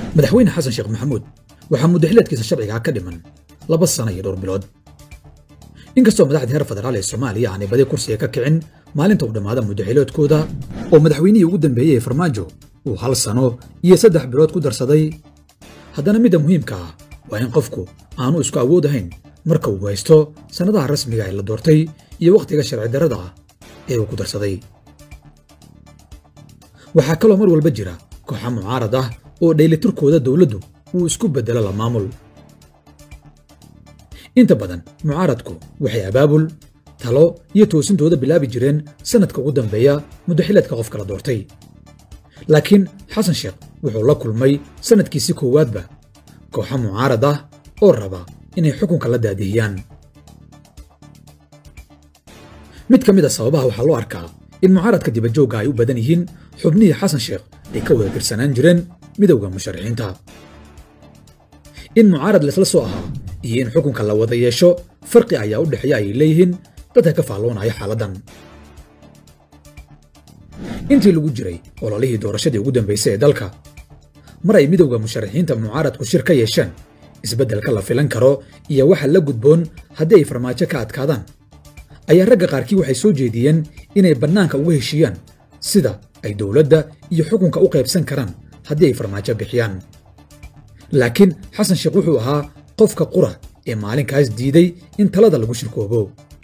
madaxweyne xasan sheekh maxamuud waxaa muddaxileedkiisa sharcigaa ka dhiman laba sano iyo dhowr bilood inkastoo madaxda heer federaal ee soomaaliya aanay badi kursiga ka kicin maalinta uu dhammaada muddaxileedkooda oo madaxweynihii ugu dambeeyey ee farmaajo uu hal sano iyo saddex bilood ku darsaday haddana midda muhiimka ah waa in qofku aanu isku awood ahayn marka uu haysto sannadaha rasmiga ee la doortay iyo wakhtiga sharci darrada ah ee uu ku darsaday waxaa kaloo mar walba jira kooxa mucaarad ah oo dhaylitirkooda dowladdu uu isku beddelo la maamul inta badan mucaaradku waxay abaabul talo iyo toosintooda bilaabi jireen sannadka ugu dambeeya muddaxileedka qofka la doortay laakiin xasan sheekh wuxuu la kulmay sannadkiisii koowaadba kooxa mucaarad ah oo raba inay xukunka la daadihiyaan mid ka mid a sababaha waxaa loo arkaa in mucaaradka dibajoogga ay u badan yihiin xubnihii xasan sheekh ay ka wada tirsanaan jireen midowda musharaxiinta in mucaarad laysla soo ahaa iyo in xukunka la wada yeesho farqi ayaa u dhexeeya ayay leeyihiin dadka ka faalloonaya xaaladdan intii lagu jiray ololihii doorashadii ugu dambaysay ee dalka mar ay midowda musharaxiinta mucaaradku shir ka yeesheen isbeddelka la filan karo iyo waxa la gudboon haddii ay farmaajo ka adkaadaan ayaa ragga qaarkii waxay soo jeediyeen inay bannaanka uga heshiiyaan sida ay dowladda iyo xukunka u qaybsan karaan haddii ay farmaajo bixiyaan laakiin xasan sheekh wuxuu ahaa qofka qura ee maalinkaas diiday in talada lagu shirkoobo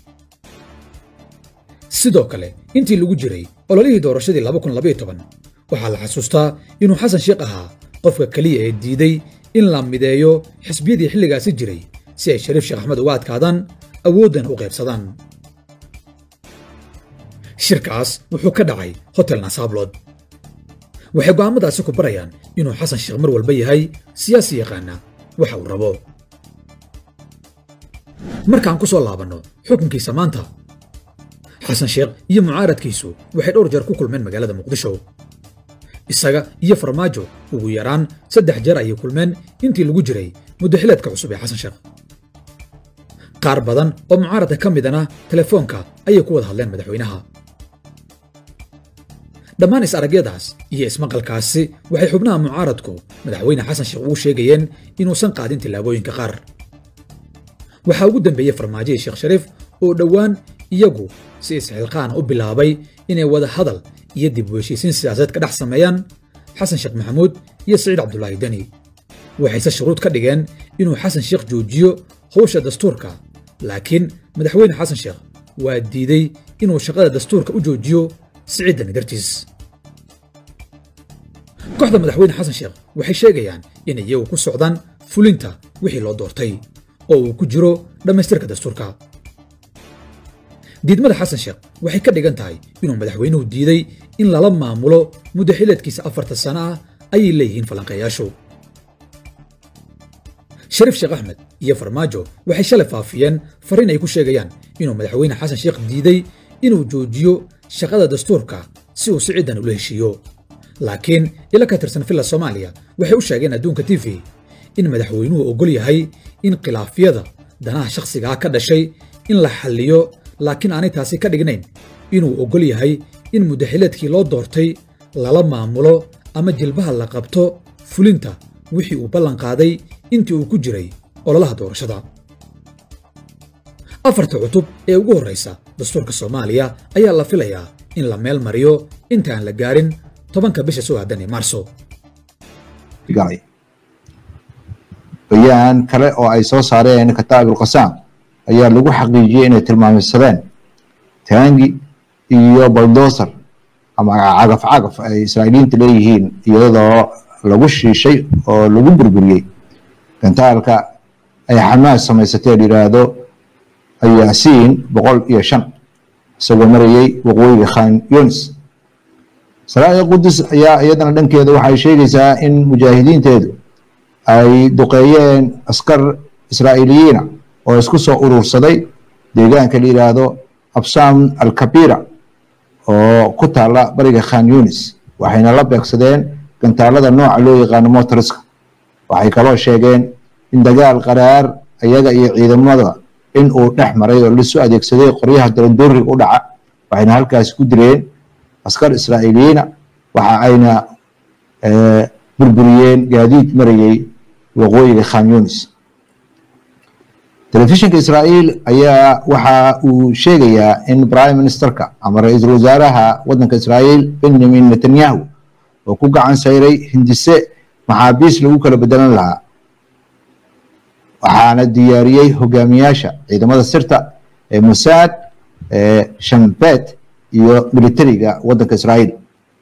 sidoo kale intii lagu jiray ololihii doorashadii waxaa la xasuustaa inuu xasan sheekh ahaa qofka keliya ee diiday in la mideeyo xisbiyadii xilligaasi jiray si ay shariif sheekh axmed uga adkaadaan awooddana u qaybsadaan shirkaas wuxuu ka dhacay hotel nasaablood waxay go'aammadaasi ku barayaan inuu xasan sheekh mar walba yahay siyaasi yaqaana waxa uu rabo markaan ku soo laabanno xukunkiisa maanta xasan sheekh iyo mucaaradkiisu waxay dhowr jeer ku kulmeen magaalada muqdisho isaga iyo farmaajo ugu yaraan saddex jeer ayay kulmeen intii lagu jiray muddaxileedka cusub ee xasan sheekh qaar badan oo mucaaradka ka midana telefoonka ayay ku wada hadleen madaxweynaha dhammaan is-aragyadaas iyo ismaqalkaasi waxay xubnaha mucaaradku madaxweyne xasan sheekh ugu sheegayeen inuusan qaadin tillaabooyinka qaar waxaa ugu dambeeyey farmaajo iyo sheekh shariif oo dhowaan iyagu si isxilqaana u bilaabay inay wada hadal iyo dib u heshiisiin siyaasadeed ka dhex sameeyaan xasan sheekh maxamuud iyo siciid cabdulaahi deni waxayse shuruud ka dhigeen inuu xasan sheekh joojiyo howsha dastuurka laakiin madaxweyne xasan sheekh waa diiday inuu shaqada dastuurka u joojiyo siciid deni dartiis kooxda madaxweyne xasan sheekh waxay sheegayaan inay iyagu ku socdaan fulinta wixii loo doortay oo uu ku jiro dhammaystirka dastuurka diidmada xasan sheekh waxay ka dhigan tahay inuu madaxweynuhu diiday in lala maamulo muddaxileedkiisa afarta sano ah ayay leeyihiin falanqeeyaashu shariif sheekh axmed iyo farmaajo waxay shalay faafiyeen fariin ay ku sheegayaan inuu madaxweyne xasan sheekh diiday inuu joojiyo shaqada dastuurka si uu siciidan ula heshiiyo laakiin ila ka tirsan villa soomaaliya waxay u sheegeen adduunka t v in madaxweynuhu oggol yahay in khilaafyada danaha shakhsigaa ka dhashay in la xalliyo laakiin aanay taasi ka dhignayn inuu oggol yahay in muddaxileedkii loo doortay lala maamulo ama jilbaha la qabto fulinta wixii uu ballanqaaday intii uu ku jiray ololaha doorashada afarta cutub ee ugu horraysa dastuurka soomaaliya ayaa la filayaa in la meel mariyo intaan la gaarin tobanka bisha soo aadan ee maarso bayaan kale oo ay soo saareen kataabul qasaam ayaa lagu xaqiijiyey inay tilmaameysadeen taangi iyo baldoser ama cagaf cagaf ay israa'iiliyiinta leeyihiin iyadoo lagu shiishay oo lagu burburiyey gantaalka ay xamaas samaysatee la yidhaahdo ayaasiin boqol iyo shan isagoo marayey waqooyiga khan yunis salaada qudus ayaa iyadana dhankeeda waxay sheegaysaa in mujaahidiinteedu ay duqeeyeen askar israa'iiliyiina oo isku soo urursaday deegaanka la yidhaahdo absam alkabira oo ku taala bariga khan yunis waxayna la beegsadeen gantaalada nooca loo yaqaano motoriska waxay kaloo sheegeen in dagaal qaraar iyaga iyo ciidamada in uu dhex maray oo lasu adeegsaday qoryaha darandooriga u dhaca waxayna halkaasi ku dileen askar israa'iiliyiina waxa ayna burburiyeen gaadiid marayay waqooyiga khan yunis telefishinka israa'iil ayaa waxa uu sheegayaa in prime ministerka ama ra-iisul wasaaraha waddanka israa'iil benjamin netanyahu oo ku gacan sayray hindise maxaabiis lagu kala bedelan lahaa waxaana diyaariyey hogaamiyaasha ciidamada sirta ee musaad ee shambet iyo militariga waddanka israa'iil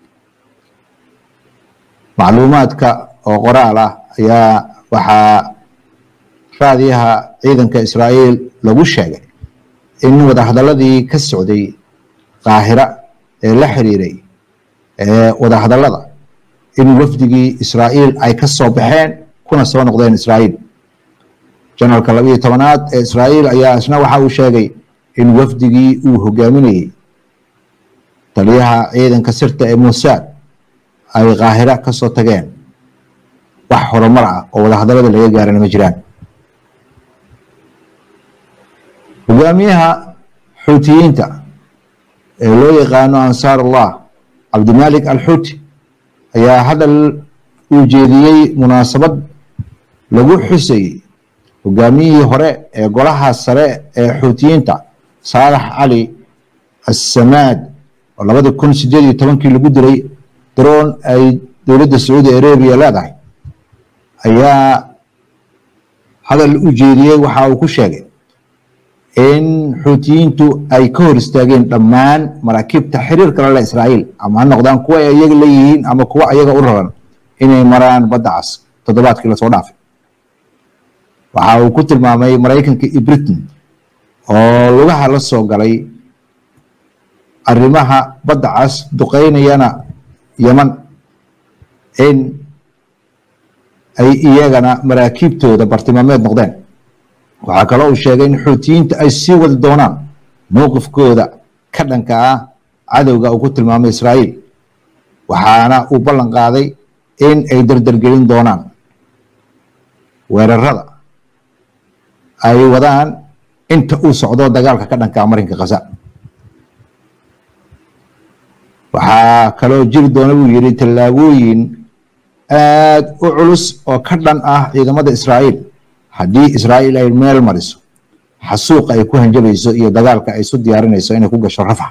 macluumaadka oo qoraal ah ayaa waxaa raadiyaha ciidanka israa'iil lagu sheegay in wadahadaladii ka socday qaahira ee la xiriiray ee wadahadalada in wafdigii israa'iil ay ka soo baxeen kuna soo noqdeen israa'iil janaralka labiyo tobanaad ee israa'iil ayaa isna waxa uu sheegay in wafdigii uu hogaaminayey taliyaha ciidanka sirta ee musaad ay qaahira ka soo tageen wax horumar ah oo wadahadalada laga gaarana ma jiraan hogaamiyaha xuutiyiinta ee loo yaqaano ansaar allah cabdimalik alxuuti ayaa hadal uu jeediyey munaasabad lagu xusayey hogaamiyihii hore ee golaha sare ee xuutiyiinta saalax cali assamaad oo labadii kun sideed iyo tobankii lagu dilay daroon ay dowladda sacuudi arabiya leedahay ayaa hadal u jeediyey waxa uu ku sheegay in xuutiyiintu ay ka hor istaageen dhammaan maraakiibta xiriirka lale israa'iil ama ha noqdaan kuwa ay iyaga leeyihiin ama kuwa ayaga u raran inay maraan badda cas toddobaadkii lasoo dhaafay waxa uu ku tilmaamay maraykanka iyo britain oo lugaha la soo galay arrimaha badda cas duqeynayana yeman in ay iyagana maraakiibtooda bartilmaameed noqdeen waxaa kaloo uu sheegay in xuutiyiinta ay sii wadi doonaan mowqifkooda ka dhanka ah cadowga uu ku tilmaamay israa'iil waxaana uu ballan qaaday in ay dardargelin doonaan weerarada ay wadaan inta uu socdo dagaalka ka dhanka ah marinka khaza waxaa kaloo jiri doona buu yidhi tallaabooyin aad u culus oo ka dhan ah ciidamada israa'iil haddii israa'iil ay meel mariso xasuuqa ay ku hanjabayso iyo dagaalka ay isu diyaarinayso inay ku gasho rafax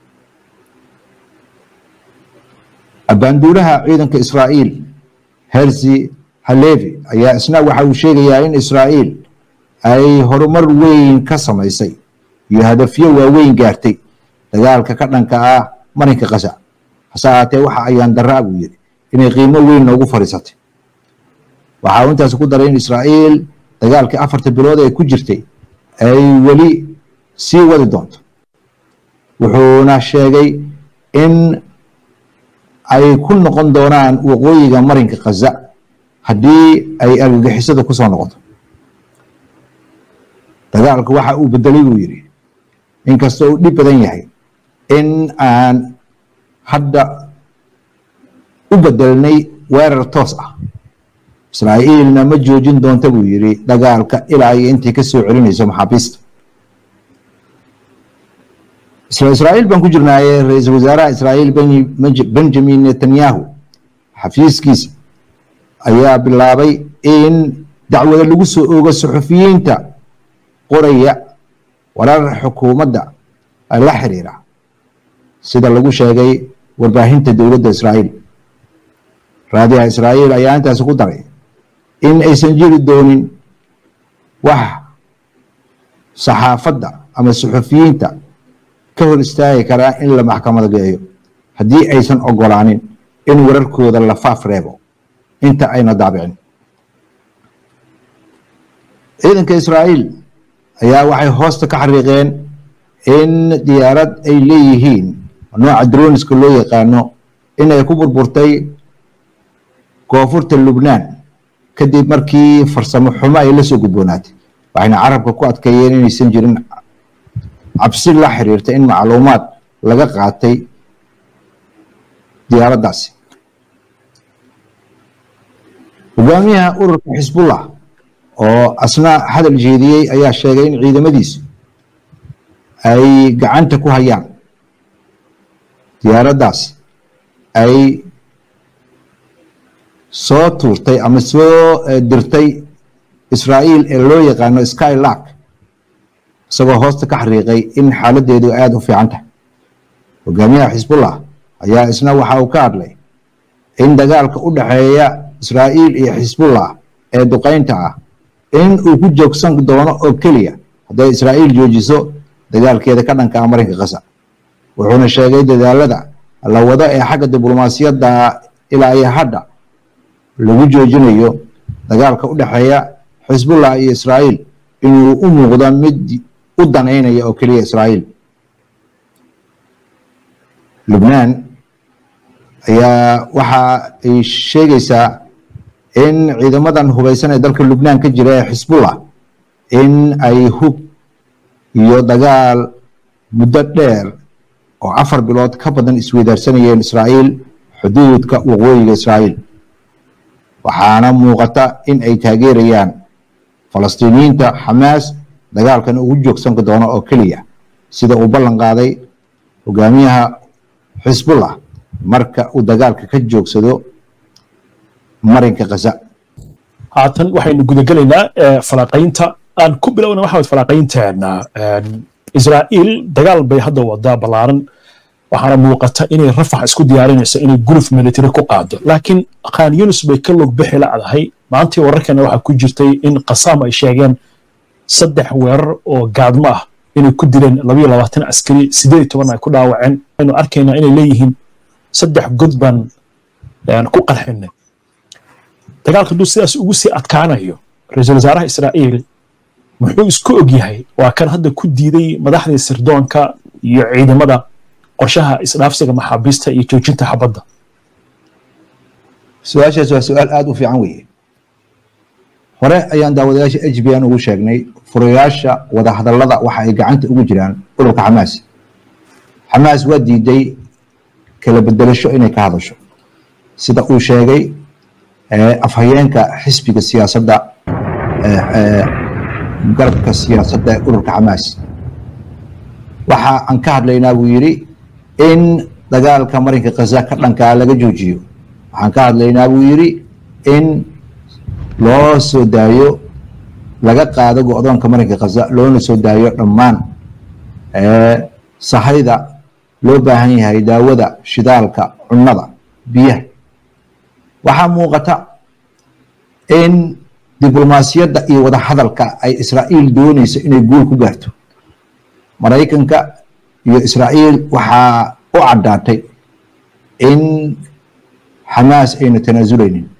abaanduulaha ciidanka israa'iil hersi halevi ayaa isna waxa uu sheegayaa in israa'iil ay horumar weyn ka samaysay iyo hadafyo waaweyn gaartay dagaalka ka dhanka ah marinka kasa hase ahaatee waxa ayaan daraa buu yidhi inay qiimo weyn noogu fadhiisatay waxa uu intaas ku daray in israa'iil dagaalkii afarta bilood ee ku jirtay ay weli sii wadi doonto wuxuuna sheegay in ay ku noqon doonaan waqooyiga marinka khaza haddii ay argagixisada ku soo noqoto dagaalku waxa uu bedelay buu yidhi inkastoo uu dhib badan yahay in aan hadda u bedelnay weerar toos ah israa'iilna ma joojin doonta buu yidhi dagaalka ilaa iyo intay ka soo celinayso maxaabiista isla israa'iil baan ku jirnaaye ra-iisul wasaaraha israa'iil benjamin netanyahu xafiiskiisa ayaa bilaabay in dacwada lagu soo oogo suxufiyiinta qoraya warar xukuumadda la xiriira sida lagu sheegay warbaahinta dowladda israa'iil raadiyaha israa'iil ayaa intaasi ku daray in aysan jiri doonin wax saxaafadda ama suxufiyiinta ka hor istaagi karaa in la maxkamad geeyo haddii aysan ogolaanin in wararkooda la faaf reebo inta ayna daabicin ciidanka israa'iil ayaa waxay hoosta ka xariiqeen in diyaarad ay leeyihiin nooca droniska loo yaqaano inay ku burburtay koonfurta lubnaan kadib markii farsamo xumo ay la soo gudboonaatay waxayna carabka ku adkeeyeen inaysan jirin cabsi la xiriirta in macluumaad laga qaatay diyaaraddaasi hogaamiyaha ururka xisbullah oo asna hadal jeediyey ayaa sheegay in ciidamadiisu ay gacanta ku hayaan diyaaraddaas ay soo tuurtay ama soo dirtay israa'iil ee loo yaqaano skylark isagoo hoosta ka xariiqay in xaaladeedu aada u fiican tahay hogaamiyaha xisbullah ayaa isna waxa uu ka hadlay in dagaalka u dhexeeya israa'iil iyo xisbullah ee duqaynta ah in uu ku joogsan doono oo keliya hadday israa'iil joojiso dagaalkeeda ka dhanka ah marinka kasa wuxuuna sheegay dadaalada la wado ee xagga diblomaasiyadda ilaa iyo hadda lagu joojinayo dagaalka u dhexeeya xisbullah iyo israa'iil inuu u muuqdo mid u danaynaya oo keliya israa'iil lubnaan ayaa waxa ay sheegaysaa in ciidamadan hubaysan ee dalka lubnaan ka jira ee xisbullah in ay hub iyo dagaal muddo dheer oo afar bilood ka badan isweydaarsanayeen israa'iil xuduudka waqooyiga israa'iil waxaana muuqata in ay taageerayaan falastiiniyiinta xamaas dagaalkan ugu joogsan doono oo keliya sida uu ballan qaaday hogaamiyaha xisbullah marka uu dagaalka ka joogsado marinka khaza haatan waxaynu gudagelaynaa falaaqaynta aan ku bilowna waxa falaaqaynteena israa'iil dagaal bay hadda wadaa ballaaran waxaana muuqata inay rafax isku diyaarinayso inay guluf military ku qaado laakiin khan yunus bay ka log bixi lacdahay maantii wararkana waxaa ku jirtay in qasaam ay sheegeen saddex weerar oo gaadmo ah inay ku dileen labayo labaatan askari sideed iyo toban ay ku dhaawaceen aynu arkaynaa inay leeyihiin saddex god baan ku qarxinay dagaalka hadduu sidaas ugu sii adkaanayo ra-iisul wasaaraha israa'iil muxuu isku og yahay waa kan hadda ku diiday madaxdii sirdoonka iyo ciidamada qorshaha isdhaafsiga maxaabiista iyo joojinta xabadda su-aashaas waa su-aal aada u fiican weeye hore ayaan daawadayaasha h b n ugu sheegnay furayaasha wadahadallada waxa ay gacanta ugu jiraan ururka xamaas xamaas waa diiday kala bedelasho inay ka hadasho sida uu sheegay afhayeenka xisbiga siyaasadda garabka siyaasadda ee ururka xamaas waxa aan ka hadlaynaa buu yidhi in dagaalka marinka khaza ka dhankaa laga joojiyo waxaan ka hadlaynaa buu yidhi in loo soo daayo laga qaado go-doonka marinka khaza loona soo daayo dhammaan sahayda loo baahan yahay daawada shidaalka cunnada biyaha waxaa muuqata in diblomaasiyadda iyo wadahadalka ay israa'iil doonayso inay guul ku gaarto maraykanka iyo israa'iil waxaa u caddaatay in xamaas ayna tanaasuleynin